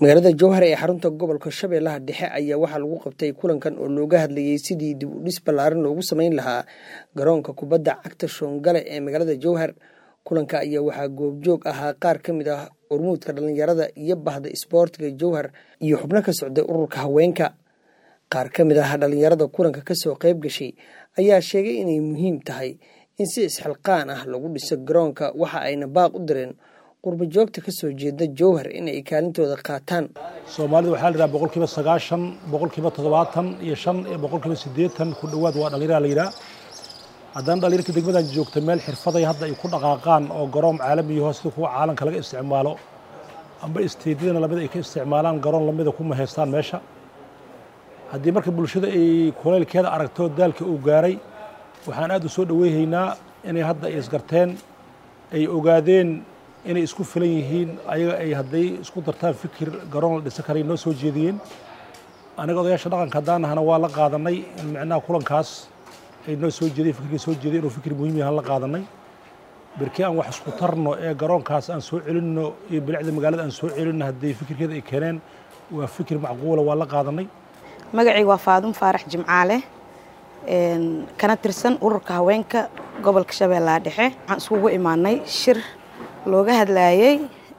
magaalada jowhar ee xarunta gobolka shabeellaha dhexe ayaa waxaa lagu qabtay kulankan oo looga hadlayey sidii dib u dhis ballaaran loogu sameyn lahaa garoonka kubadda cagta shoongale ee magaalada jowhar kulanka ayaa waxaa goobjoog ahaa qaar ka mid ah urmuudka dhallinyarada iyo bahda isboortiga jowhar iyo xubno ka socday ururka haweenka qaar ka mid ah dhallinyarada kulanka kasoo qayb gashay ayaa sheegay inay muhiim tahay in si isxilqaan ah lagu dhiso garoonka waxa ayna baaq u direen qurba joogta kasoo jeeda jowhar in ay kaalintooda qaataan soomaalida waxaa la yidhaha boqolkiiba sagaashan boqolkiiba toddobaatan iyo shan iyo boqolkiiba siddeetan ku dhowaad waa dhallinyara la yidhaha haddana dhallinyarka degmadan joogta meel xirfaday hadda ay ku dhaqaaqaan oo garoon caalamiyaho sida kuwa caalamka laga isticmaalo amba isteedyadana lamid ay ka isticmaalaan garoon lamida kuma haystaan meesha haddii marka bulshada ay kuleylkeeda aragto daalka uu gaaray waxaan aad u soo dhoweyhaynaa inay hadda ay isgarteen ay ogaadeen inay isku filan yihiin ayaga ay hadday isku dartaan fikir garoon la dhisan karay noo soo jeediyeen anaga odayaasha dhaqanka haddaanahana waa la qaadanay in micnaha kulankaas ay noo soo jeediyeen fikirkii soo jeediyay inuu fikir muhiim yahan la qaadanay berkii aan wax isku tarno ee garoonkaas aan soo celinno iyo bilicda magaalada aan soo celinno haddii fikirkeeda ay keeneen waa fikir macquula waa la qaadanay magacayga waa faadum faarax jimcaale kana tirsan ururka haweenka gobolka shabeellaha dhexe waxaan iskugu imaanay shir looga hadlaayey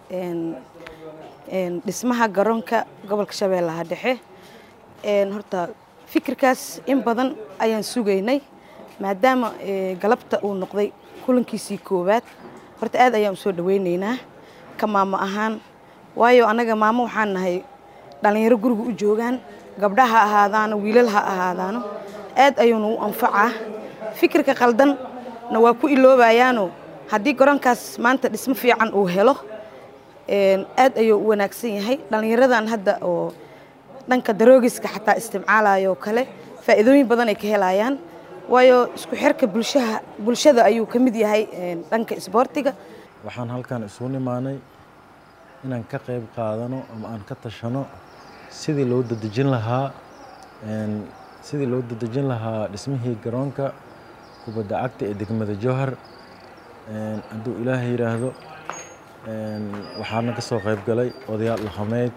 dhismaha garoonka gobolka shabeellaha dhexe horta fikirkaas in badan ayaan sugaynay maadaama galabta uu noqday kulankiisii koowaad horta aad ayaan usoo dhaweyneynaa ka maamo ahaan waayo annaga maamo waxaan nahay dhallinyaro guriga u joogaan gabdha ha ahaadaano wiilal ha ahaadaano aad ayuuna u anfacaa fikirka qaldanna waa ku iloobayaano haddii garoonkaas maanta dhismo fiican uu helo aad ayuu u wanaagsan yahay dhallinyaradan hadda oo dhanka daroogiska xataa isticmaalayo kale faa'iidooyin badan ay ka helayaan waayo isku xirka bulshaha bulshada ayuu ka mid yahay dhanka isboortiga waxaan halkan isugu nimaanay inaan ka qayb qaadano ama aan ka tashano sidii loo dadejin lahaa sidii loo dadejin lahaa dhismihii garoonka kubadda cagta ee degmada jowhar hadduu ilaahay yidhaahdo waxaana ka soo qayb galay odayaal dhaqameed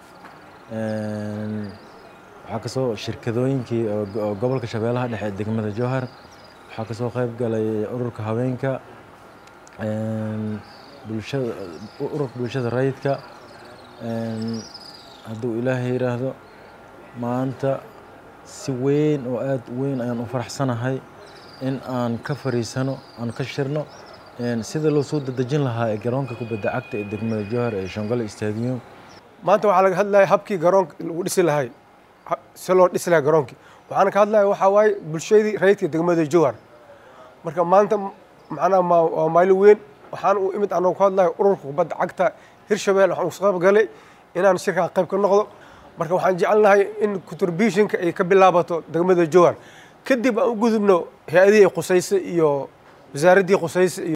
waxaa kasoo shirkadooyinkii gobolka shabeellaha dhexe ee degmada jowhar waxaa kasoo qayb galay ururka haweenka bulshada ururka bulshada rayidka hadduu ilaahay yidhaahdo maanta si weyn oo aad u weyn ayaan u faraxsanahay in aan ka fariisano aan ka shirno sida loo soo dadejin lahaa ee garoonka kubadda cagta ee degmada jowhar ee shongole stadium maanta waxaa laga hadlaya habkii garoonka lagu dhisi lahay si loo dhisi lahay garoonkii waxaana ka hadlaya waxaa waaye bulshadii rayidka degmada jowhar marka maanta macnaha waa maalin weyn waxaan u imid anoo ku hadlaya ururka kubadda cagta hirshabelle waxaan uga qayb galay inaan shirkaa qayb ka noqdo marka waxaan jecelnahay in contributionka ay ka bilaabato degmada jowhar kadib aan u gudubno hay-adihii qusayse iyo wasaaraddii qusayse iyo